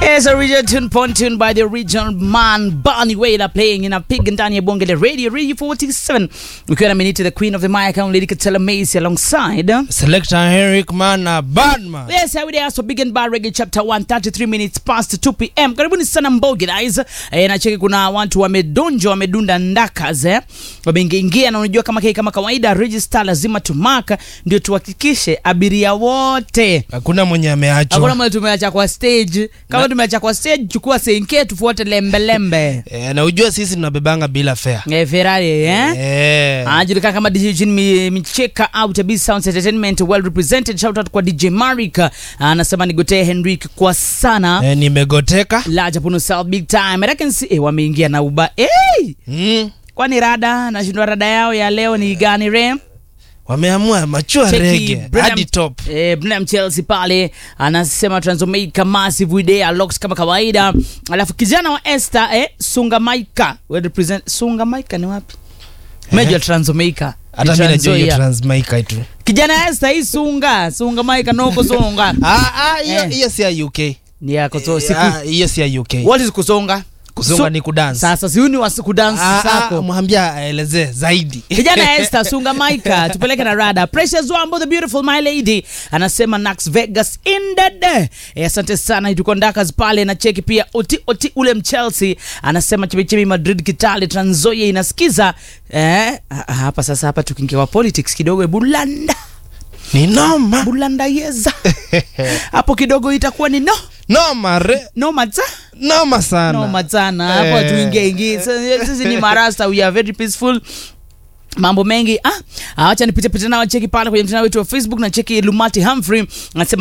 It's a regional tune pontoon by the original man Barney Wailer playing in a pig ndani ya bonge la radio radio 47 ukiwa na minute the queen of the mic and lady Katela Macy alongside Selector Henrik Mana Badman. Yes, I would also begin by reggae chapter 1 33 minutes past 2 pm. Karibuni sana Mbogi guys. Eh, na cheki kuna watu wamedonja wamedunda ndakas eh. Wameingia na unajua kama kai kama kawaida register lazima tumaka ndio tuhakikishe abiria wote Hakuna mwenye Hakuna ameachwa. mwenye tumeacha kwa stage. Kama Na- tumeacha kwa stage, chukua senke tufuate lembe lembe. Eh, na ujua sisi tunabebanga bila fare. Eh, Ferrari eh? Eh. anajulikana kama DJ Jin Mi- Micheka au Tabi Sounds Entertainment well represented. Shout out kwa DJ Marika anasema nigotee Henrik kwa sana Eh, nimegoteka. la Japuno South big time. I can see eh, wameingia na uba hey! Mm. Kwani rada nashindwa rada yao ya leo ni gani re? Wameamua machua Cheki rege Brenham- hadi top. Eh, Brenham Chelsea pale anasema Transomaica massive idea locks kama kawaida. Alafu kijana wa Esther eh, Sungamaika well represent Sungamaika ni wapi? Major Transomaica. Hata mimi najua hiyo Transnzoia. Transmica tu. kijana Esther hii sunga sunga maika noko songa Ah ah hiyo Eh. hiyo si ya UK. ni yako so Eh, siku ah, Hiyo si ya UK. what is kusonga Kusonga ni kudance. sasa siuni wa kudance Ah, ah, sako mwambia aelezee zaidi. kijana Esther sunga maika tupeleke na rada Precious Wambo the beautiful my lady anasema Nax Vegas in the day eh, asante sana tuko ndakas pale na cheki pia oti oti ule mchelsea anasema chimichimi Madrid Kitale Trans Nzoia inasikiza eh, ah, hapa sasa hapa tukiingia kwa politics kidogo bulanda Ni noma. bulanda yeza hapo kidogo itakuwa ni no Noma re. no mata Noma sana. noma sana hapo Eh. tuingie ingie Sasa, sisi ni marasta we are very peaceful mambo mengi ah, ah, wacha nipite pite nao cheki pale kwenye mtandao wetu wa facebook na cheki lumati humphrey anasema